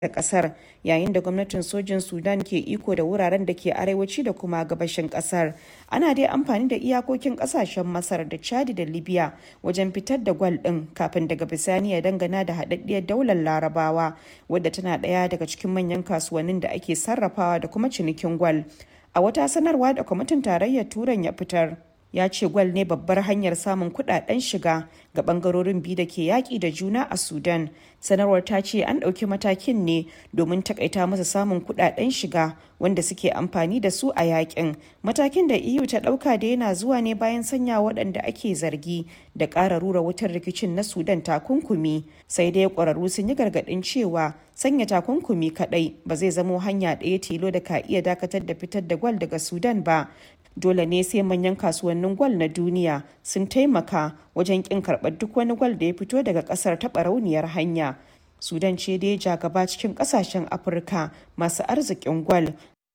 da kasar yayin da gwamnatin sojin sudan ke iko da wuraren da ke arewaci da kuma gabashin kasar ana dai amfani da iyakokin kasashen masar da chadi da libya wajen fitar da gwal din kafin daga bisani ya dangana da haɗaɗɗiyar daular larabawa wadda tana ɗaya daga cikin manyan kasuwannin da ake sarrafawa da kuma cinikin gwal a wata sanarwa da kwamitin tarayyar turan ya fitar ya ce gwal ne babbar hanyar samun kudaden shiga ga bangarorin biyu da ke yaƙi da juna a sudan sanarwar ta ce an ɗauki matakin ne domin takaita masa samun kudaden shiga wanda suke amfani da su a yakin matakin da eu ta ɗauka da yana zuwa ne bayan sanya waɗanda ake zargi da ƙara rura wutar rikicin na sudan takunkumi sai dai ƙwararru sun yi gargaɗin cewa sanya takunkumi kaɗai ba zai zamo hanya ɗaya tilo da ka iya dakatar da fitar da gwal daga sudan ba dole ne sai manyan kasuwannin gwal na duniya sun taimaka wajen kin karɓar duk wani gwal da ya fito daga ƙasar ta barauniyar hanya sudan ce dai ja gaba cikin ƙasashen afirka masu arzikin gwal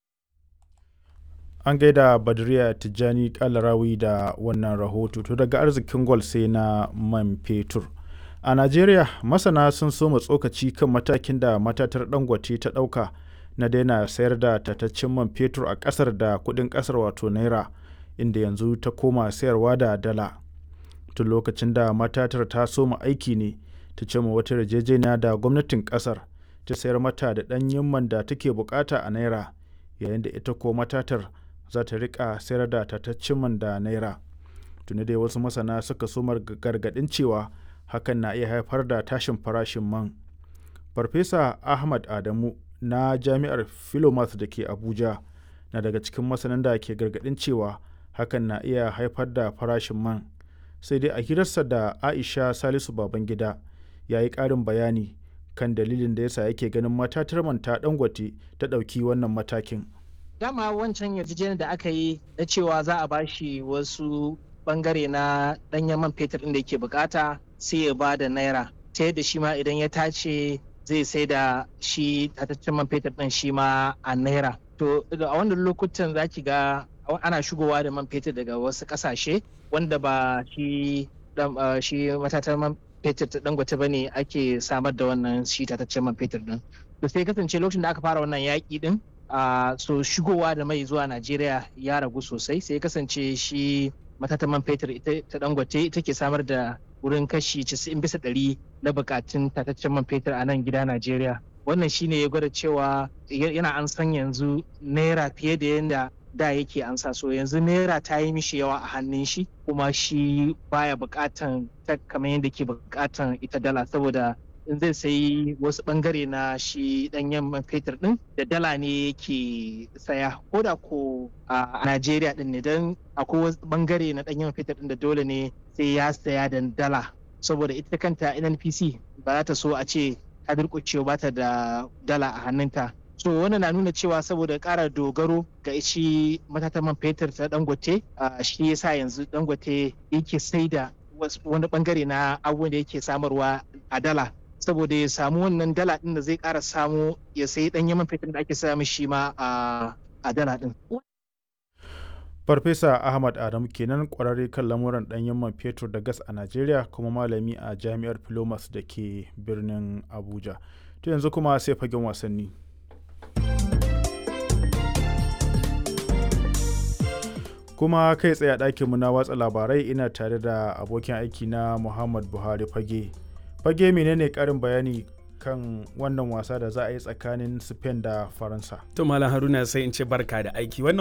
an gaida badriya tijjani kalarawi da wannan rahoto to daga arzikin gwal sai na man fetur a najeriya masana sun soma tsokaci kan matakin da matatar dangote ta ɗauka na daina sayar da tataccen man fetur a ƙasar da kuɗin ƙasar wato naira inda yanzu ta koma sayarwa da dala tun lokacin da matatar ta soma aiki ne ta ce ma wata yarjejeniya da gwamnatin ƙasar ta sayar mata da ɗanyen man da take bukata a naira yayin da ita ko matatar za ta rika sayar da tataccen man da naira tuni dai wasu masana suka soma gargaɗin cewa hakan na iya haifar da tashin farashin man farfesa ahmad adamu na jami'ar philomath da ke abuja na daga cikin masanan da ke gargadin cewa hakan na iya haifar da farashin man sai dai a hirarsa da aisha salisu babangida ya yi ƙarin bayani kan dalilin da yasa yake ganin matatar man ta dangote ta ɗauki wannan matakin dama wancan yarjejeniyar da aka yi na cewa za a bashi wasu bangare na ɗanyen man fetur ɗin da yake bukata sai ya ba da naira ta yadda shi ma idan ya tace zai sai da shi tataccen man fetur ɗin shi ma a naira to a wannan lokutan za ki ga ana shigowa da man fetur daga wasu ƙasashe wanda ba shi shi matatar man fetur ta dangote ba ne ake samar da wannan shi tataccen man fetur ɗin to sai kasance lokacin da aka fara wannan yaƙi ɗin so shigowa da mai zuwa najeriya ya ragu sosai sai kasance shi matatan man fetur ita ta dangote ita ke samar da wurin kashi 90 bisa ɗari na bukatun tataccen man fetur a nan gida Najeriya. Wannan shine ya gwada cewa yana an san yanzu naira fiye da yadda da yake an sa so yanzu naira ta yi mishi yawa a hannun shi kuma shi baya bukatan ta kamar yadda ke bukatan ita dala saboda in zai sayi wasu bangare na shi danyen man fetur din da dala ne yake saya ko da ko a Najeriya din ne don akwai wasu bangare na danyen man fetur din da dole ne sai ya saya da dala saboda ita kanta NNPC ba za ta so a ce ta durƙucewa ba ta da dala a hannunta so wannan na nuna cewa saboda ƙara dogaro ga shi matatan man fetur ta dangote shi yasa yanzu dangote yake sai da wani bangare na abubuwan da yake samarwa a dala saboda ya samu wannan dala din da zai ƙara samu ya sayi ɗan yaman fetur da ake samu shi ma a dala din. Farfesa Ahmad Adamu kenan kwararre kan lamuran ɗanyen man fetur da gas a Najeriya kuma malami a Jami'ar Filomas da ke birnin Abuja. To yanzu kuma sai fagen wasanni. Kuma kai tsaye a ɗakinmu na watsa labarai ina tare da abokin aiki na Muhammad Buhari fage. Fage menene ƙarin bayani kan wannan wasa da za a yi tsakanin Spain da Faransa. To Malam Haruna sai in ce barka da aiki. Wannan